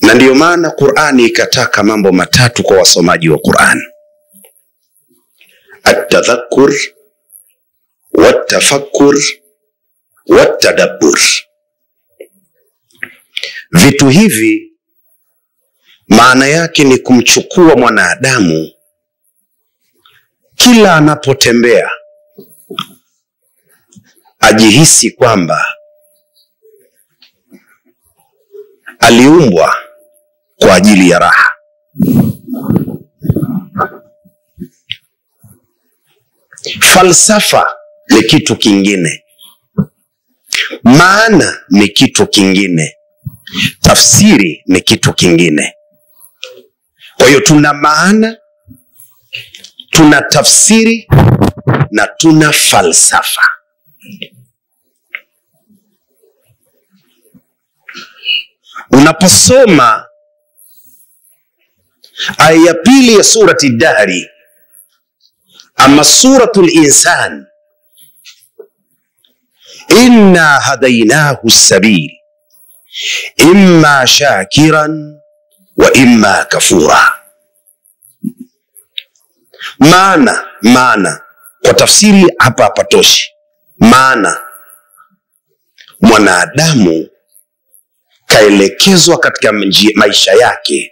na ndiyo maana qurani ikataka mambo matatu kwa wasomaji wa quran atadhakur watafakur watadabbur vitu hivi maana yake ni kumchukua mwanadamu kila anapotembea ajihisi kwamba aliumbwa kwa ajili ya raha falsafa ni kitu kingine maana ni kitu kingine tafsiri ni kitu kingine kwa hiyo tuna maana tuna tafsiri na tuna falsafa unaposoma aya ya pili ya surati dahri ama suratu linsan inna hadainahu sabil imma shakiran wa imma kafura maana maana kwa tafsiri hapa hapatoshi maana mwanadamu kaelekezwa katika njia, maisha yake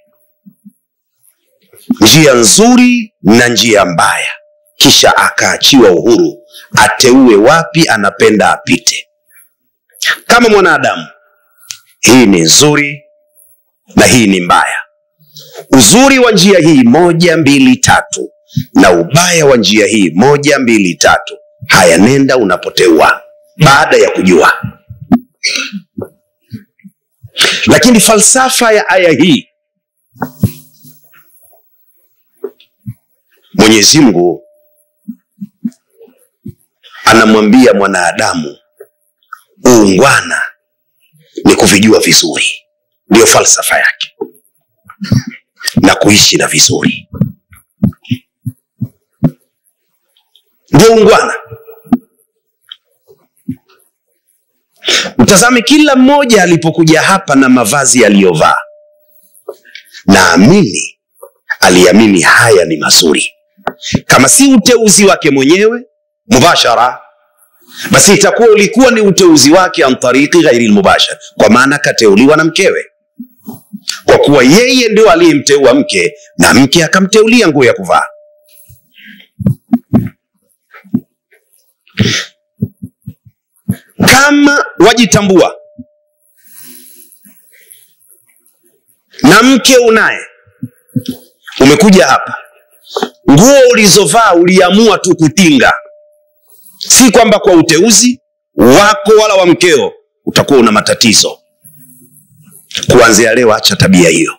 njia nzuri na njia mbaya kisha akaachiwa uhuru ateue wapi anapenda apite kama mwanadamu hii ni nzuri na hii ni mbaya uzuri wa njia hii moja mbili tatu na ubaya wa njia hii moja mbili tatu haya nenda unapoteua baada ya kujua lakini falsafa ya aya hii mwenyezi mungu anamwambia mwanadamu uungwana ni kuvijua vizuri ndiyo falsafa yake na kuishi na vizuri ndio ungwana mtazame kila mmoja alipokuja hapa na mavazi aliyovaa naamini aliamini haya ni mazuri kama si uteuzi wake mwenyewe mubashara basi itakuwa ulikuwa ni uteuzi wake an tariki ghairi lmubashar kwa maana kateuliwa na mkewe kwa kuwa yeye ndio aliyemteua mke na mke akamteulia nguo ya kuvaa kama wajitambua na mke unaye umekuja hapa nguo ulizovaa uliamua tu kutinga si kwamba kwa uteuzi wako wala wa mkeo utakuwa una matatizo kuanzia leo acha tabia hiyo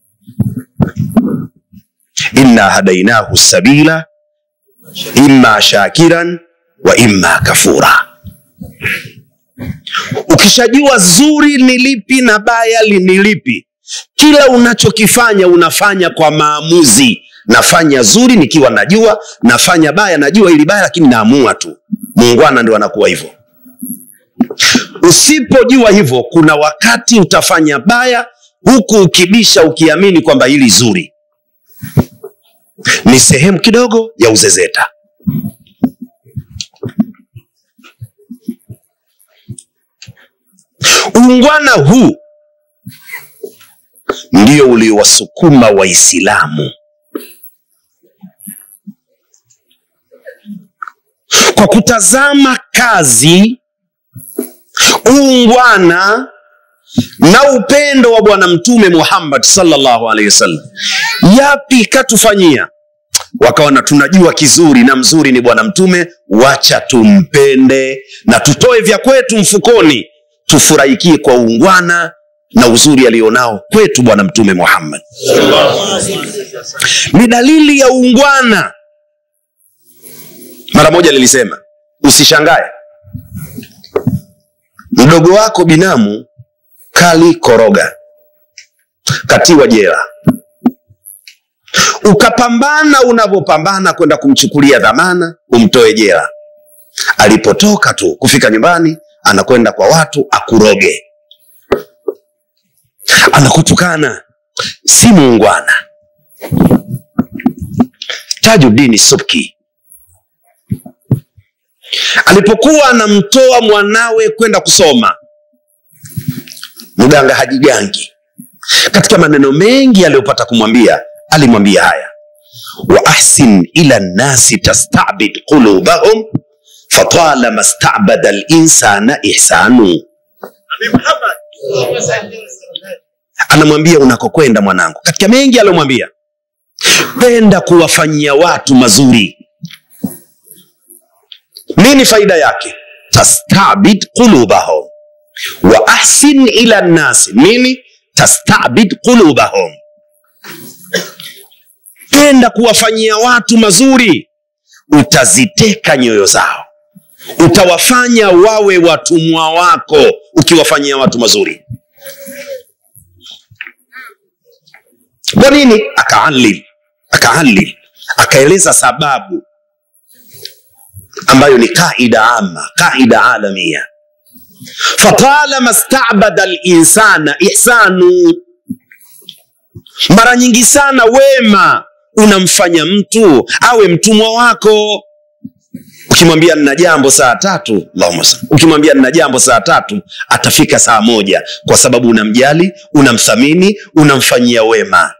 inna hadainahu sabila imma shakiran wa imma kafura ukishajua zuri ni lipi na baya li- ni lipi kila unachokifanya unafanya kwa maamuzi nafanya zuri nikiwa najua nafanya baya najua ili baya lakini naamua tu muungwana ndio anakuwa hivyo usipojua hivyo kuna wakati utafanya baya huku ukibisha ukiamini kwamba hili zuri ni sehemu kidogo ya uzezeta uungwana huu ndio uliowasukuma waislamu kwa kutazama kazi uungwana na upendo wa bwana mtume muhammad sallallahu alaihi wasallam yapi katufanyia wakaona tunajua kizuri na mzuri ni bwana mtume wacha tumpende na tutoe vya kwetu mfukoni tufurahikie kwa uungwana na uzuri alionao kwetu bwana mtume muhammad ni dalili ya uungwana mara moja nilisema usishangae mdogo wako binamu kali koroga katiwa jela ukapambana unavyopambana kwenda kumchukulia dhamana umtoe jela alipotoka tu kufika nyumbani anakwenda kwa watu akuroge anakutukana si muungwana tajudini subki alipokuwa anamtoa mwanawe kwenda kusoma mganga hajigangi katika maneno mengi aliyopata kumwambia alimwambia haya wa ahsin ila nnasi tastabid qulubahum fatalama stabada linsana ihsanu anamwambia unakokwenda mwanangu katika mengi aliyomwambia penda kuwafanyia watu mazuri nini faida yake tastabid qulubahum wa ahsin ila nnasi nini tastabid qulubahum penda kuwafanyia watu mazuri utaziteka nyoyo zao utawafanya wawe watumwa wako ukiwafanyia watu mazuri kwa nini akaalil akaalil akaeleza sababu ambayo ni kaida ama kaida alamia fatalama stabada linsana ihsanu mara nyingi sana wema unamfanya mtu awe mtumwa wako ukimwambia nina jambo saa tatu Allahumma salli. ukimwambia nina jambo saa tatu atafika saa moja kwa sababu unamjali unamthamini unamfanyia wema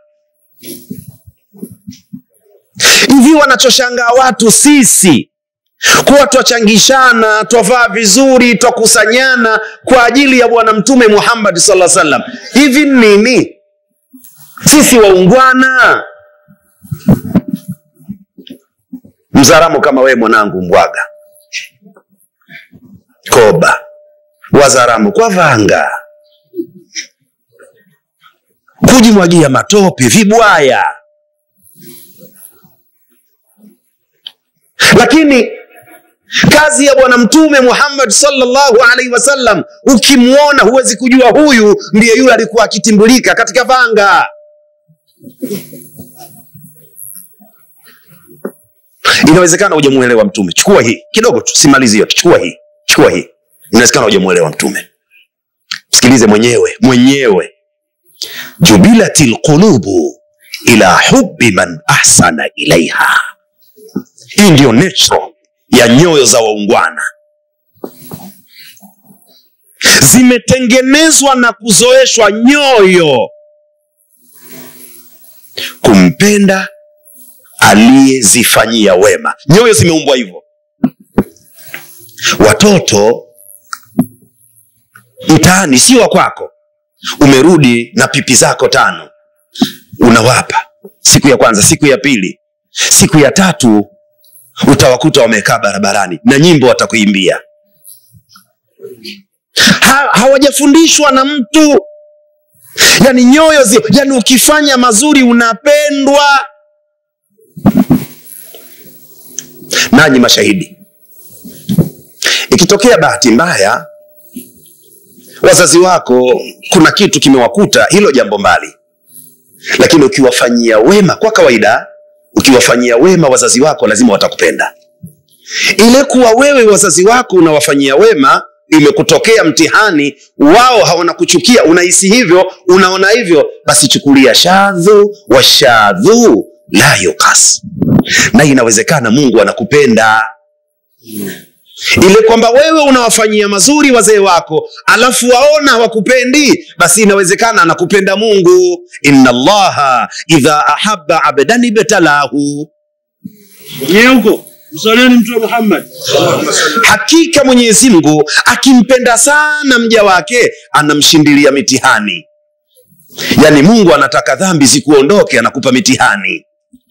hivi wanachoshangaa watu sisi kuwa twachangishana twavaa vizuri twakusanyana kwa ajili ya bwana mtume muhammad saa salam hivi nini sisi waungwana mzaramo kama wee mwanangu mbwaga koba wazaramo kwa vanga kujimwagia matope vibwaya lakini kazi ya bwana mtume muhammad salllahu alaihi wasallam ukimwona huwezi kujua huyu ndiye yule alikuwa akitimbulika katika vanga inawezekana hujamuelewa mtume chukua hii kidogo tu simalizi yote chukua hii chukua hii inawezekana hujamuelewa mtume msikilize mwenyewe mwenyewe jubilati lqulubu ila hubi man ahsana ilaiha hii ndiyo natural ya nyoyo za waungwana zimetengenezwa na kuzoeshwa nyoyo kumpenda aliyezifanyia wema nyoyo zimeumbwa hivyo watoto mtaani si wa kwako umerudi na pipi zako tano unawapa siku ya kwanza siku ya pili siku ya tatu utawakuta wamekaa barabarani na nyimbo watakuimbia ha, hawajafundishwa na mtu yani nyoyo zi, yani ukifanya mazuri unapendwa nanyi mashahidi ikitokea bahati mbaya wazazi wako kuna kitu kimewakuta hilo jambo mbali lakini ukiwafanyia wema kwa kawaida ukiwafanyia wema wazazi wako lazima watakupenda ile kuwa wewe wazazi wako unawafanyia wema imekutokea mtihani wao hawanakuchukia unahisi hivyo unaona hivyo basi chukulia shadhu wa shadhu la yukas na inawezekana mungu anakupenda ile kwamba wewe unawafanyia mazuri wazee wako alafu waona hawakupendi basi inawezekana anakupenda mungu inna allaha idha ahaba abdan ibtalahu mwenyewe huko msalieni mtume muhammad hakika mwenyezi mungu akimpenda sana mja wake anamshindilia mitihani yaani mungu anataka dhambi zikuondoke anakupa mitihani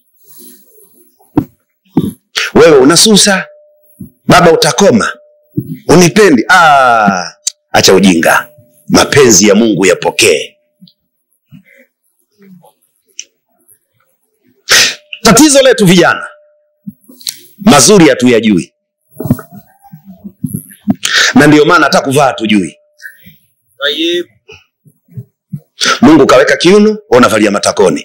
wewe unasusa baba utakoma unipendi ah, acha ujinga mapenzi ya mungu yapokee tatizo letu vijana mazuri hatuyajui na ndio maana hata kuvaa hatujui mungu kaweka kiuno unavalia matakoni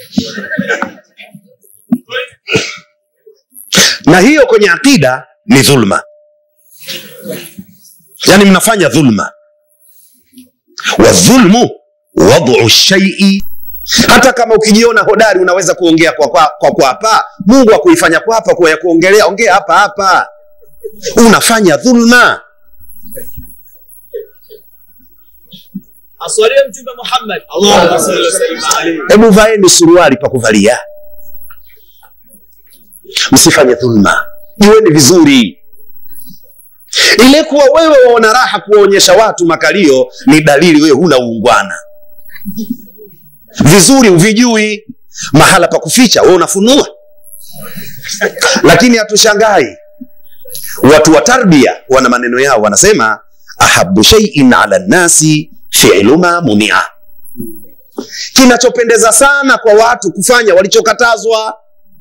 na hiyo kwenye akida ni dhulma yaani mnafanya dhulma wadhulmu wadhu shaii hata kama ukijiona hodari unaweza kuongea kwa kwa, kwa, kwa hapa mungu akuifanya kwa hapa kwa ya kuongelea ongea hapa hapa unafanya dhulma aswalie mtume Muhammad Allahumma salli wa sallim alayhi hebu vaeni suruali pa kuvalia msifanye dhulma jiweni vizuri ile kuwa wewe waona raha kuwaonyesha watu makalio ni dalili wewe huna uungwana vizuri uvijui mahala pa kuficha wewe unafunua lakini hatushangai watu wa tarbia wana maneno yao wanasema ahabu shaiin ala nnasi filu ma munia kinachopendeza sana kwa watu kufanya walichokatazwa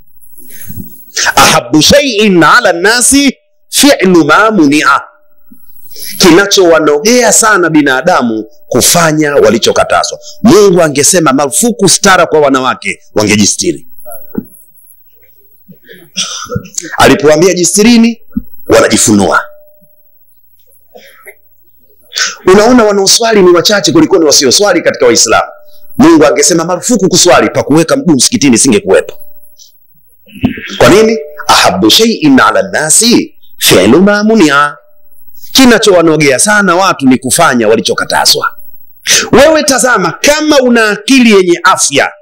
ahabu shaiin ala nnasi filu ma munia kinachowanogea sana binadamu kufanya walichokatazwa mungu angesema marufuku stara kwa wanawake wangejistiri alipoambia jistirini wanajifunua unaona wanaoswali ni wachache kulikoni wasioswali katika waislamu mungu angesema marufuku kuswali pa kuweka mguu msikitini singekuwepo kwa nini ahabu shaiin ala nnasi filu ma munia kinachowanogea sana watu ni kufanya walichokatazwa wewe tazama kama una akili yenye afya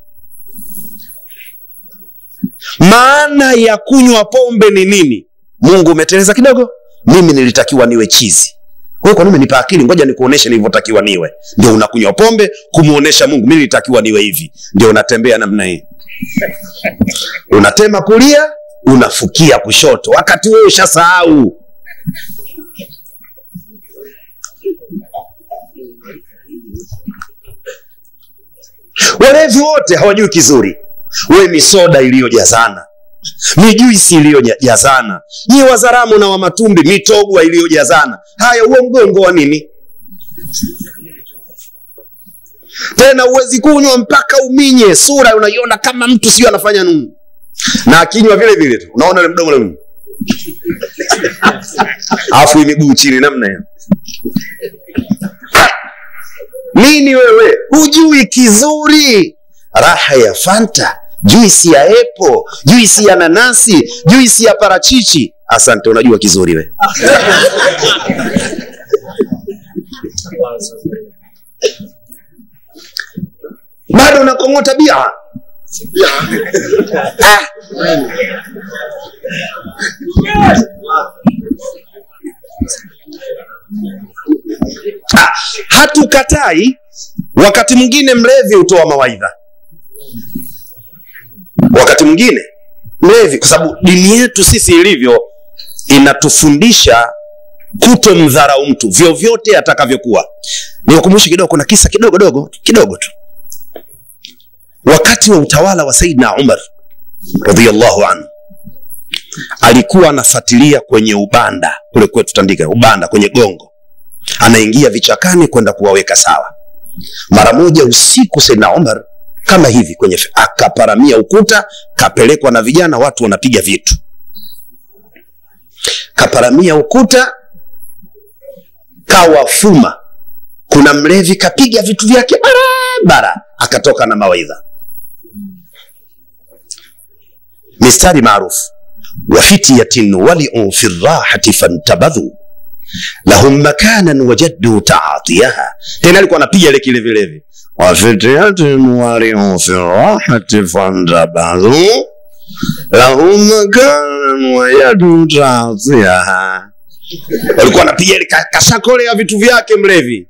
maana ya kunywa pombe ni nini mungu umeteleza kidogo mimi nilitakiwa niwe chizi wewe kwa nini umenipa akili ngoja nikuoneshe nilivyotakiwa niwe ndio unakunywa pombe kumuonesha mungu mimi nilitakiwa niwe hivi ndio unatembea namna hii unatema kulia unafukia kushoto wakati wewe ushasahau walevi wote hawajui kizuri we ni soda iliyojazana ni juisi iliyojazana nyi wazaramu na wamatumbi mitogwa iliyojazana haya huo mgongo wa nini tena huwezi kunywa mpaka uminye sura unaiona kama mtu sio anafanya nini na akinywa vile vile tu unaona ule mdomo ule alafu hii miguu chini namna hiyo nini wewe hujui kizuri raha ya fanta juisi ya epo juisi ya nanasi juisi ya parachichi asante unajua kizuri we bado unakong'ota bia ah. Ah, hatukatai wakati mwingine mlevi hutoa mawaidha wakati mwingine mlevi kwa sababu dini yetu sisi ilivyo inatufundisha kutomdharau mtu vyovyote atakavyokuwa niwakumbushe kidogo kuna kisa kidogo dogo kidogo tu wakati wa utawala wa saidna umar radiallahu anhu alikuwa anafuatilia kwenye ubanda kule kwetu tandika ubanda kwenye gongo anaingia vichakani kwenda kuwaweka sawa mara moja usiku saidna umar kama hivi kwenye akaparamia ukuta kapelekwa na vijana watu wanapiga vitu kaparamia ukuta kawafuma kuna mlevi kapiga vitu vyake barabara akatoka na mawaidha mistari maarufu wafityatin waliu fi rahati fantabadhu lahum makanan wajaddu taatiyaha tena alikuwa anapiga ile kile vilevi wafityatin waliu fi rahati fantabadhu lahum makanan wajaddu taatiyaha walikuwa anapiga ile kashakole ya vitu vyake mlevi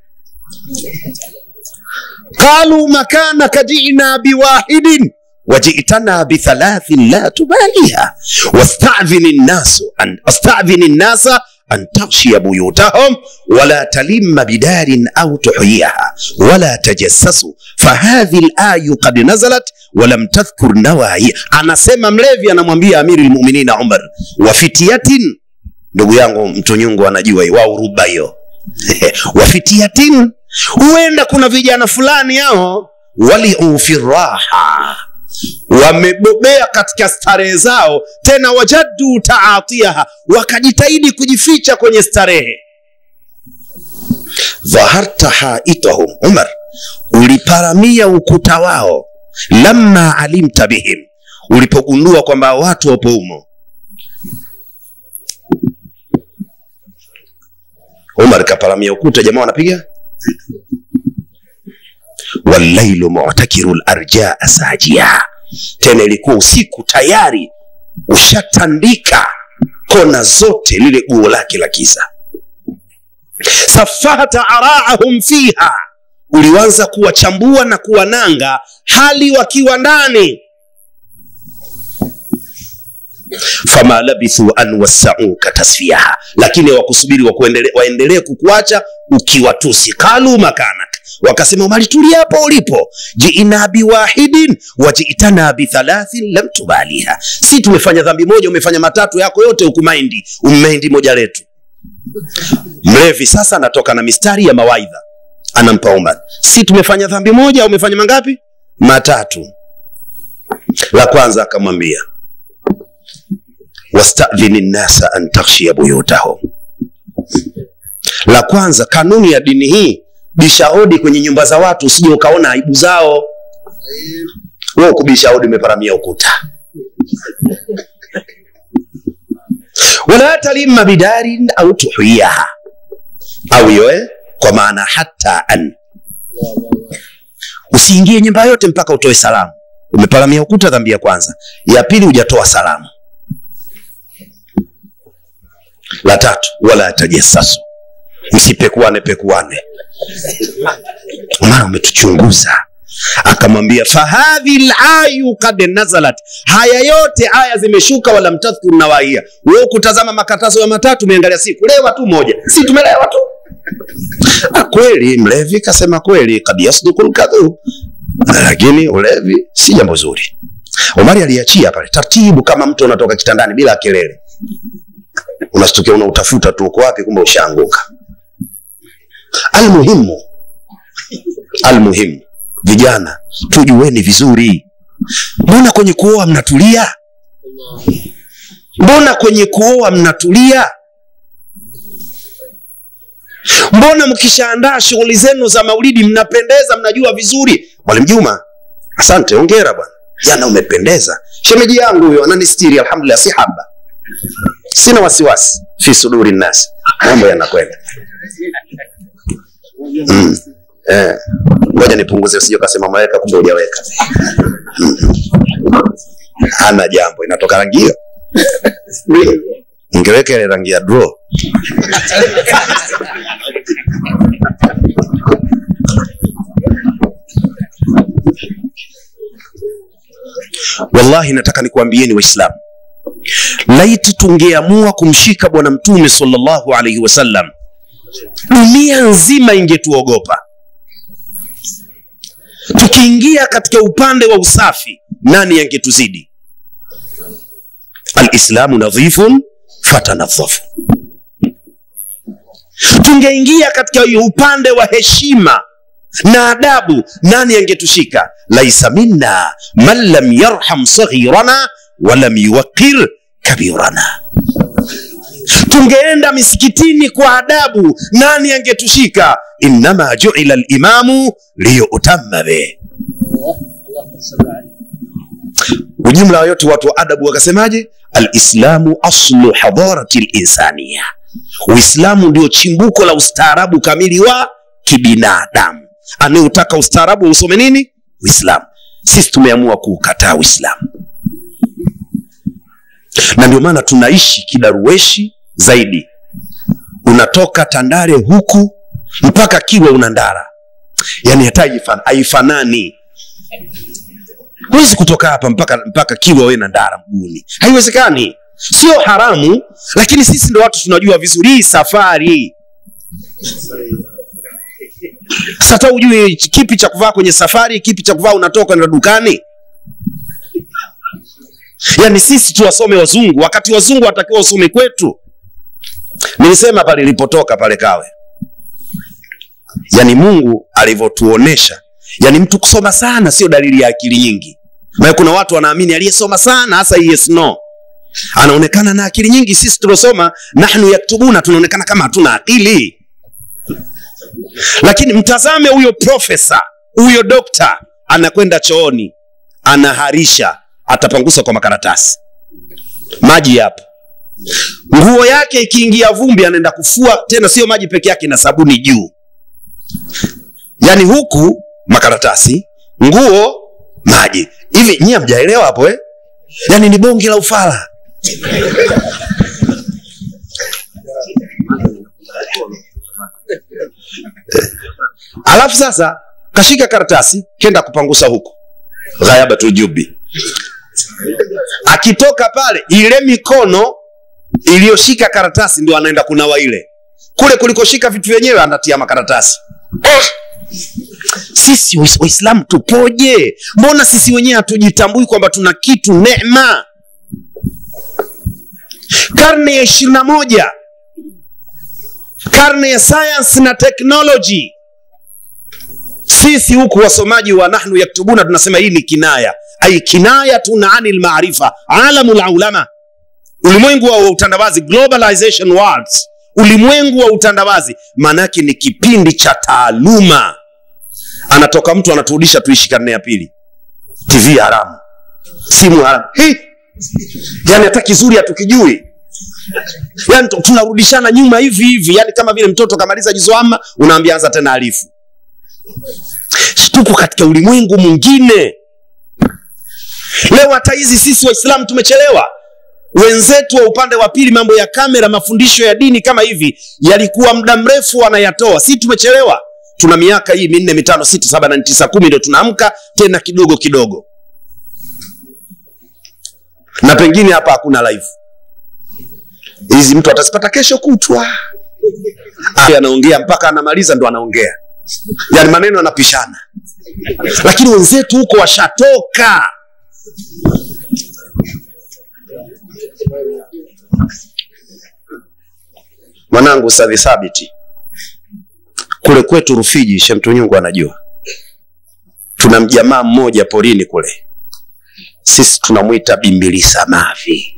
qalu makanaka jina biwahidin وجئتنا بثلاث لا تباليها واستعذن الناس أن استعذن الناس أن تغشي بيوتهم ولا تلم بدار أو تحييها ولا تجسسوا فهذه الآية قد نزلت ولم تذكر نواهي أنا سيما مليفي أنا mwambia أمير المؤمنين عمر وفتية ndugu yangu mtunyungu anajua wao ruba hiyo wafitiatin huenda kuna vijana fulani hao waliu fi raha wamebobea katika starehe zao tena wajaddu taatiaha wakajitahidi kujificha kwenye starehe dhaharta haitahum umar uliparamia ukuta wao lamma alimta bihim ulipogundua kwamba watu wapo humo umar kaparamia ukuta jamaa wanapiga wallailu mutakiru larjaa sajia tena ilikuwa usiku tayari ushatandika kona zote lile guo lake la kiza safahta araahum fiha ulianza kuwachambua na kuwananga hali wakiwa ndani fama labithu an wassauka tasfiaha lakini hawakusubiri wakuendele- waendelee kukuacha ukiwatusi kalu makanak wakasema umalitulia hapo ulipo jiina biwahidin wajiitana bithalathin lam tubaliha si tumefanya dhambi moja umefanya matatu yako yote ukumaindi ummaindi moja letu mlevi sasa anatoka na mistari ya mawaidha anampa umar si tumefanya dhambi moja umefanya mangapi matatu la kwanza akamwambia wastadhini nnasa an takhshia buyutahum la kwanza kanuni ya dini hii bisha hodi kwenye nyumba za watu usije ukaona aibu zao wewe kubisha hodi umeparamia ukuta wala talimma bidarin au tuhiyaha au yoe kwa maana hata an usiingie nyumba yote mpaka utoe salamu umeparamia ukuta dhambi ya kwanza ya pili hujatoa salamu la tatu wala tajassasu msipekuane pekuane maana umetuchunguza akamwambia fahadhi layu kad nazalat haya yote aya zimeshuka wala mtadhkur nawaia we kutazama makatazo ya matatu umeangalia siku lewa tu moja si tumelewa tu Ah, kweli mlevi kasema kweli kad yasduku lkadhub lakini ulevi si jambo zuri omari aliachia pale taratibu kama mtu unatoka kitandani bila kelele unastukia unautafuta tu uko wapi kumbe ushaanguka almuhimu almuhimu vijana tujueni vizuri mbona kwenye kuoa mnatulia mbona kwenye kuoa mnatulia mbona mkishaandaa shughuli zenu za maulidi mnapendeza mnajua vizuri mwalimu juma asante ongera bwana jana umependeza shemeji yangu huyo ananistiri alhamdulillah si haba sina wasiwasi fi suduri nnas mambo yanakwenda mm. eh. ngoja nipunguze usije ukasema maweka kumbe hujaweka mm. hana jambo inatoka rangi hiyo ingeweka ile rangi ya draw wallahi nataka nikuambieni waislamu laiti tungeamua kumshika bwana mtume salllahu alaihi wasallam dunia nzima ingetuogopa tukiingia katika upande wa usafi nani angetuzidi alislamu nadhifun fatanadhafu tungeingia katika upande wa heshima na adabu nani angetushika laisa minna man lam yarham saghirana walam yuwaqir kabirana tungeenda misikitini kwa adabu nani angetushika innama juila limamu liyutama be ujumla wa yote watu wa adabu wakasemaje alislamu aslu hadarati linsania uislamu ndio chimbuko la ustaarabu kamili wa kibinadamu anayeutaka ustaarabu usome nini uislamu sisi tumeamua kuukataa uislamu na ndio maana tunaishi kidarueshi zaidi unatoka tandare huku mpaka kiwe una ndara yaani hata haifan- haifanani huwezi kutoka hapa mpaka mpaka kiwa we na ndara mguuni haiwezekani sio haramu lakini sisi ndo watu tunajua vizuri hii safari sasa ujui kipi cha kuvaa kwenye safari kipi cha kuvaa unatoka na dukani yaani sisi tuwasome wazungu wakati wazungu watakiwa wasome kwetu nilisema pale ilipotoka pale kawe yaani mungu alivyotuonesha yaani mtu kusoma sana sio dalili ya akili nyingi maana kuna watu wanaamini aliyesoma sana hasa yes no anaonekana na akili nyingi sisi tuliosoma nahnu yaktubuna tunaonekana kama hatuna akili lakini mtazame huyo profesa huyo dokta anakwenda chooni anaharisha atapangusa kwa makaratasi maji yapo nguo yake ikiingia vumbi anaenda kufua tena sio maji peke yake na sabuni juu yaani huku makaratasi nguo maji hivi nyie mjaelewa hapo eh? yaani ni bonge la ufala alafu sasa kashika karatasi kenda kupangusa huku ghayabatul jubi akitoka pale ile mikono iliyoshika karatasi ndio anaenda kunawa ile kule kulikoshika vitu vyenyewe anatia makaratasi ah! sisi Wais- waislamu tupoje mbona sisi wenyewe hatujitambui kwamba tuna kitu nema karne ya ishirini na moja karne ya science na technology sisi huku wasomaji wa nahnu yaktubuna tunasema hii ni kinaya ai kinayatun ani lmaarifa alamu laulama ulimwengu wa utandawazi globalization worlds ulimwengu wa utandawazi maanaake ni kipindi cha taaluma anatoka mtu anaturudisha tuishi karne ya pili tv haramu simu haramu Hi! yani hata kizuri hatukijui yani tu- tunarudishana nyuma hivi hivi yani kama vile mtoto kamaliza jizoama unaambia anza tena alifu tuko katika ulimwengu mwingine leo hata hizi sisi waislamu tumechelewa wenzetu wa upande wa pili mambo ya kamera mafundisho ya dini kama hivi yalikuwa muda mrefu wanayatoa si tumechelewa tuna miaka hii minne mitano sita saba nane tisa kumi ndio tunaamka tena kidogo kidogo na pengine hapa hakuna live hizi mtu atazipata kesho kutwa Ah, anaongea mpaka anamaliza ndo anaongea yani maneno yanapishana lakini wenzetu huko washatoka mwanangu sadhi thabiti kule kwetu rufiji shemtunyungu anajua tuna mjamaa mmoja porini kule sisi tunamwita bimbilisa mavi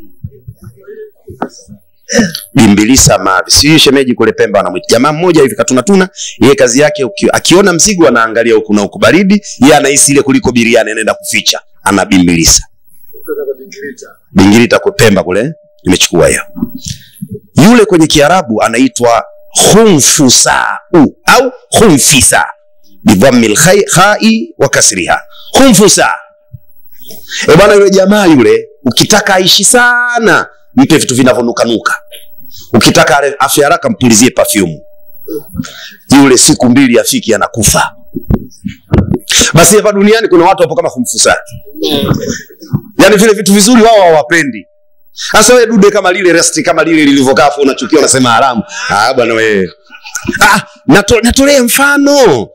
bimbilisa mavi sijui shemeji kule pemba anamwita jamaa mmoja hivi katunatuna yeye kazi yake uki, akiona mzigo anaangalia huku na huku baridi ye anahisi ile kuliko biriani anaenda kuficha ana bimbilisa bingilita kwe pemba kule nimechukua hiyo yule kwenye kiarabu anaitwa khumfusau au khumfisa bidhammi lkhai wa kasriha khumfusa e bwana yule jamaa yule ukitaka aishi sana mpe vitu vinavyonukanuka ukitaka ale- afya haraka mpulizie pafyumu yule siku mbili afiki anakufa basi hapa duniani kuna watu wapo kama kumfusa yaani vile vitu vizuri wao hawapendi sasa wewe dude kama lile resti kama lile lilivyokaa afu unachukia unasema haramu ah bwana wewe ah nato, natolee mfano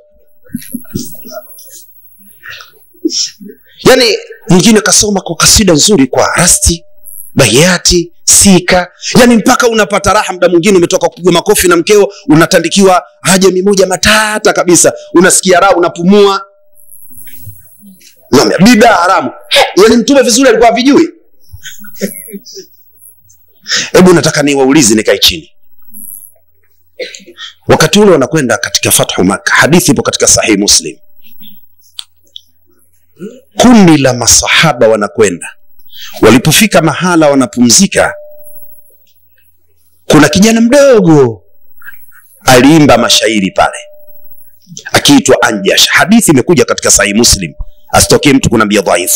yaani mwingine kasoma kwa kasida nzuri kwa rasti bayati sika yani mpaka unapata raha mda mwingine umetoka kupigwa makofi na mkeo unatandikiwa hajami moja matata kabisa unasikia raha unapumua Naambia, bidaa haramu yani mtume vizuri alikuwa vijui hebu nataka niwaulize nikae chini wakati ule wanakwenda katika fathu maka hadithi ipo katika sahihi muslim kundi la masahaba wanakwenda walipofika mahala wanapumzika kuna kijana mdogo aliimba mashairi pale akiitwa anjash hadithi imekuja katika sahihi muslim asitokee mtu kunaambia dhaifu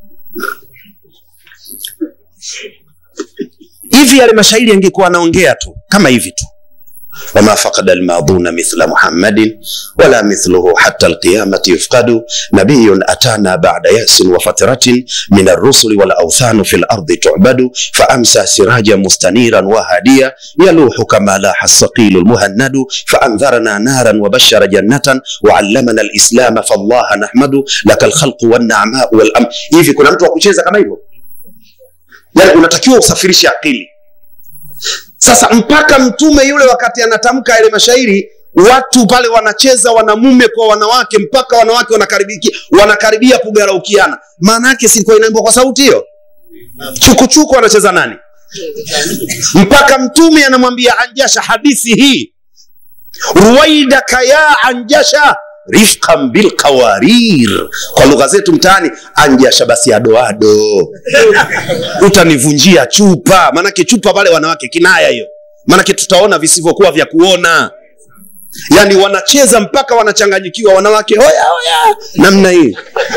hivi yale mashairi yangekuwa anaongea tu kama hivi tu وما فقد الماضون مثل محمد ولا مثله حتى القيامة يفقد نبي أتانا بعد يأس وفترة من الرسل والأوثان في الأرض تعبد فأمسى سراجا مستنيرا وهاديا يلوح كما لاح الصقيل المهند فأنذرنا نارا وبشر جنة وعلمنا الإسلام فالله نحمد لك الخلق والنعماء والأمر hivi kuna mtu wa kucheza kama hivyo yani unatakiwa usafirishe akili sasa mpaka mtume yule wakati anatamka yale mashairi watu pale wanacheza wanamume kwa wanawake mpaka wanawake wanakaribia, wanakaribia kugaraukiana maana yake silikuwa inaimbwa kwa sauti hiyo chukuchuku anacheza nani mpaka mtume anamwambia anjasha hadithi hii ruwaidaka ya anjasha rifqan bilkawarir kwa lugha zetu mtaani anjasha basi adoado utanivunjia chupa maanake chupa pale wanawake kinaya hiyo maanake tutaona visivyokuwa vya kuona yaani wanacheza mpaka wanachanganyikiwa wanawake hoya hoya namna hii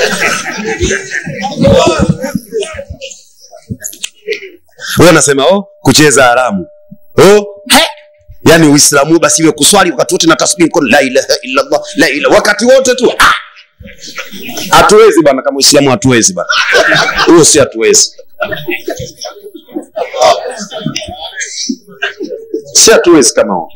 huyo anasema oh, kucheza haramu oh, he yaani uislamu basi iwe kuswali wakati wote na tasbihi mkono la ilaha illallah la ilaha wakati wote tu ah! hatuwezi bana kama uislamu hatuwezi bana huyo si hatuwezi si hatuwezi kama huo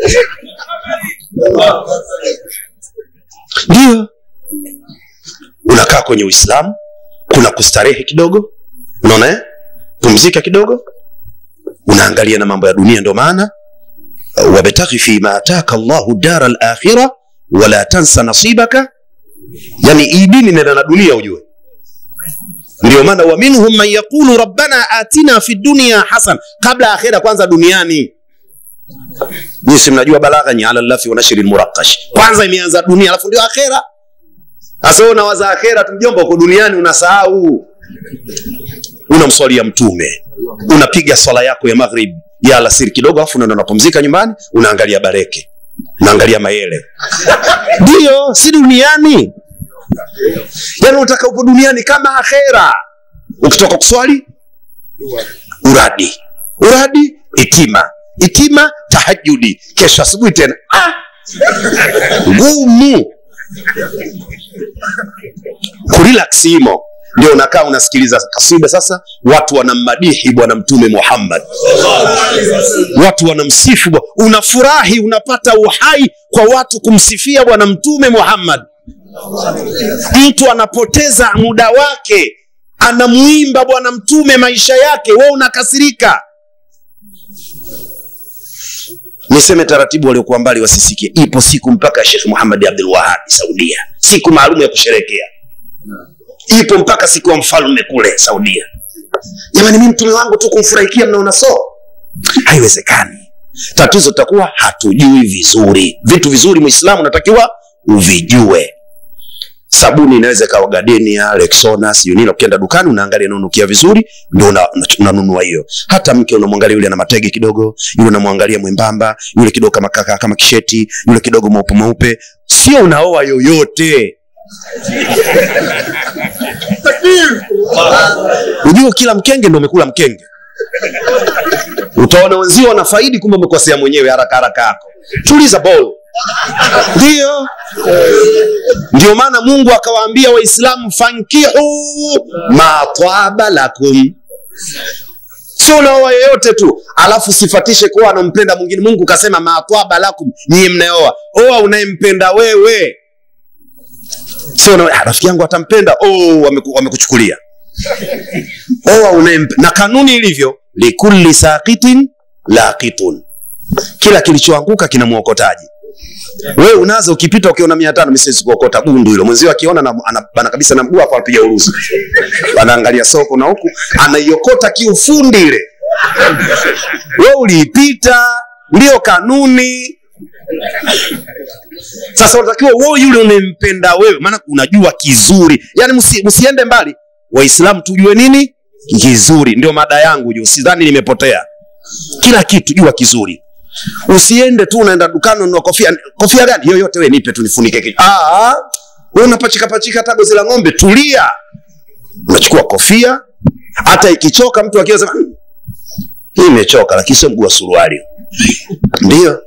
ndio unakaa kwenye uislamu kuna kustarehe kidogo unaona eh? pumzika kidogo unaangalia na mambo ya dunia ndio maana wabtaghi fima ataka llahu dara lakhira wala tansa nasibaka yani hii dini nenda na dunia ujue ndio maana wa minhum man yaqulu rabbana atina fi dunia hasan kabla akhira kwanza duniani jinsi mnajua balagha ni ala lafi wa nashri lmuraqash kwanza imeanza dunia alafu ndio akhera sasa wewe unawaza akhera tu mjomba uko duniani unasahau unamswalia mtume unapiga swala yako ya maghrib ya alasiri kidogo alafu unaenda unapumzika nyumbani unaangalia bareke unaangalia mayele ndio si duniani yaani unataka upo duniani kama akhera ukitoka kuswali uradi uradi itima itima tahajudi kesho asubuhi tena ah! ngumu kurelax imo ndio unakaa unasikiliza kasida sasa watu wanammadihi bwana mtume muhammad watu wanamsifu bwa- unafurahi unapata uhai kwa watu kumsifia bwana mtume muhammad mtu anapoteza muda wake anamuimba bwana mtume maisha yake we unakasirika niseme taratibu waliokuwa mbali wasisikie ipo siku mpaka shekh muhamadi abdul wahabi saudia siku maalum ya kusherekea ipo mpaka siku ya mfalme kule saudia jamani mi mtume wangu tu kumfurahikia mnaona so haiwezekani tatizo takuwa hatujui vizuri vitu vizuri mwislamu unatakiwa uvijue sabuni inaweza ikawa gadenia lexona sijui nini ukienda dukani unaangalia inaonukia vizuri ndio una- una- unanunua hiyo hata mke unamwangalia yule ana matege kidogo yule unamwangalia mwembamba yule kidogo kama kaka kama kisheti yule kidogo mweupe mweupe sio unaoa yoyote ujue kila mkenge ndo umekula mkenge utaona wenzio wanafaidi kumbe umekosea mwenyewe haraka haraka yako tuliza bol ndio ndio maana mungu akawaambia waislamu fankihu matwaba lakum sio unaoa yeyote tu alafu sifatishe kuwa anampenda mwingine mungu kasema matwaba lakum nyie mnaoa oa unayempenda wewe sio na, "Ah, rafiki yangu atampenda oh, wameku- wamekuchukulia oa unayempe na kanuni ilivyo likulli saqitin laqitun kila kilichoanguka kina mwokotaji wewe unazo ukipita ukiona mia tano misiwezi kuokota gundu hilo mwenzio akiona na- anabana kabisa na mguu hapo anapiga uruzi anaangalia soko na huku anaiokota kiufundi ile we uliipita ndio kanuni sasa unatakiwa wewe yule unempenda wewe maana unajua kizuri yaani msi, msiende mbali waislamu tujue nini kizuri ndio mada yangu juu sidhani nimepotea kila kitu jua kizuri usiende tu unaenda dukani ununua kofia kofia gani yoyote we nipe tu nifunike kichwa ah we unapachika pachika hata gozi la ng'ombe tulia unachukua kofia hata ikichoka mtu akiwa sema "Hmm, hii imechoka lakini sio mguu wa suruali ndio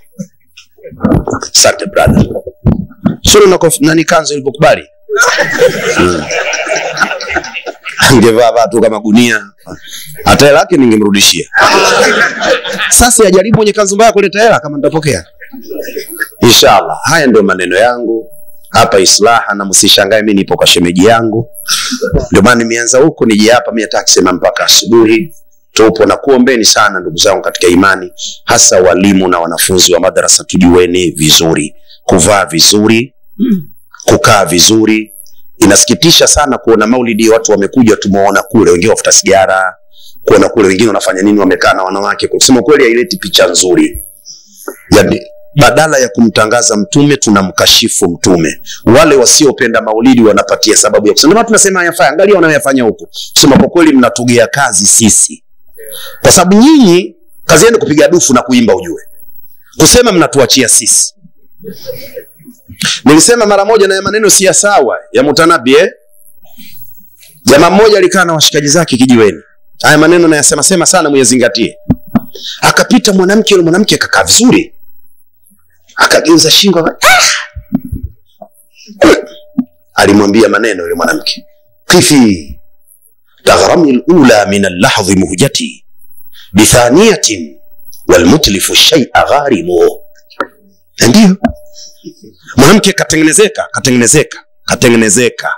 asante brother sura na kof- nani kanzo ilipokubali Hmm. angevaa vaa tu kama gunia hata hela yake ningemrudishia sasa yajaribu mwenye kanzu mbaya kuleta hela kama nitapokea inshallah haya ndio maneno yangu hapa islaha na msishangae mi nipo kwa shemeji yangu ndio maana nimeanza huko nije hapa mi hataki sema mpaka asubuhi tupo na kuombeni sana ndugu zangu katika imani hasa walimu na wanafunzi wa madarasa tujueni vizuri kuvaa vizuri kukaa vizuri inasikitisha sana kuona maulidi watu wamekuja tumewaona kule wengine wafuta sigara kuona kule wengine wanafanya nini wamekaa na wanawake kusema kweli haileti picha nzuri yani badala ya kumtangaza mtume tunamkashifu mtume wale wasiopenda maulidi wanapatia sababu ya kusema "Ndio maana tunasema hayafai angalia wanayoyafanya huko kusema kwa kweli mnatugea kazi sisi kwa sababu nyinyi kazi yenu kupiga dufu na kuimba ujue kusema mnatuachia sisi nilisema mara moja na ya maneno si ya sawa ya mutanabi eh? jamaa mmoja alikaa na washikaji zake kijiweni haya maneno nayasema sema sana muyazingatie akapita mwanamke yule mwanamke akakaa vizuri akageuza shingo aka- ah! alimwambia maneno yule mwanamke kifi taghrami lula min allahdhi muhjati bithaniyatin walmutlifu shaia gharimu ndio mwanamke katengenezeka katengenezeka katengenezeka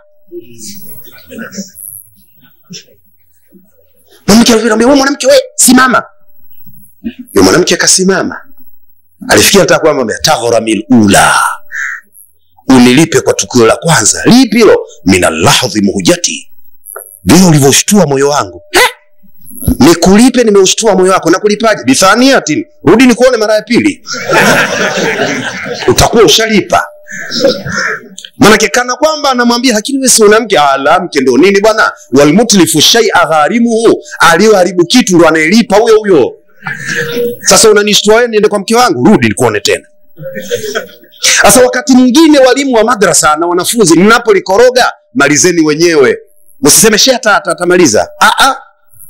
mwanamke alivyomwambia wewe mwanamke we simama yule mwanamke akasimama alifikia nataka kwamba taghrami lula unilipe kwa tukio la kwanza lipi hilo min allahdhi muhjati vile ulivyoshtua moyo wangu Eh! nikulipe nimeushtua moyo wako nakulipaje bithaniatin rudi nikuone mara ya pili utakuwa ushalipa manake kana kwamba anamwambia lakini wewe si una mke "Ah, la mke ndo nini bwana walmutlifu shaia gharimuhu aliyoharibu kitu ndo anayelipa huyo huyo sasa unanishtua wewe niende kwa mke wangu rudi nikuone tena sasa wakati mwingine walimu wa madrasa na wanafunzi mnapolikoroga malizeni wenyewe msiseme she hata hata- atamaliza Ah, ah.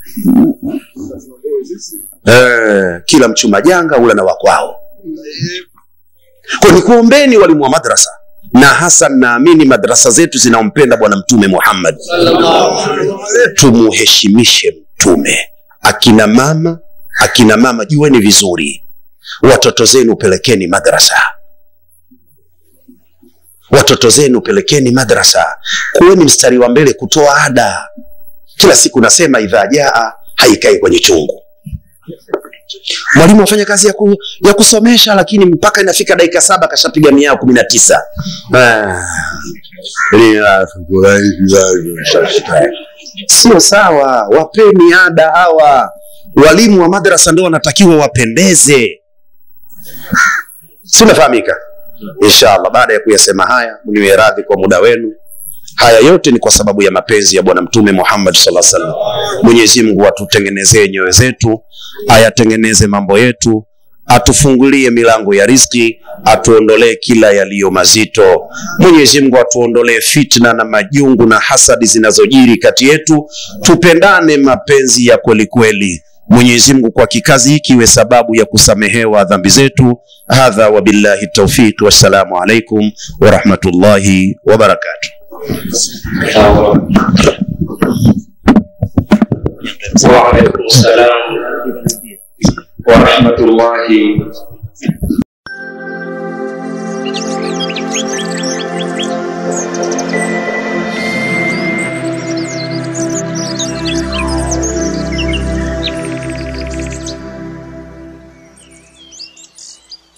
eh, kila mchuma janga ula na wakwao kwa nikuombeni walimu wa madrasa na hasa naamini madrasa zetu zinaompenda bwana mtume muhammad tumuheshimishe mtume akina mama akina mama jueni vizuri watoto zenu pelekeni madrasa watoto zenu pelekeni madrasa kuweni mstari wa mbele kutoa ada kila siku nasema idha jaa haikai kwenye chungu mwalimu afanya kazi ya, ku, ya kusomesha lakini mpaka inafika dakika saba kashapiga miao kumi na tisa Ah. sio sawa wapeni ada hawa walimu wa madrasa ndo wanatakiwa wapendeze si unafahamika inshallah baada ya kuyasema haya mniwe radhi kwa muda wenu haya yote ni kwa sababu ya mapenzi ya bwana mtume muhammad saa salam mwenyezi mungu atutengenezee nyoyo zetu ayatengeneze mambo yetu atufungulie milango ya rizki atuondolee kila yaliyo mazito mwenyezi mungu atuondolee fitna na majungu na hasadi zinazojiri kati yetu tupendane mapenzi ya kweli kweli mwenyezi mungu kwa kikazi hiki iwe sababu ya kusamehewa dhambi zetu hadha wabillahi taufiq wassalamu alaikum warahmatullahi wabarakatuh وعليكم السلام ورحمة الله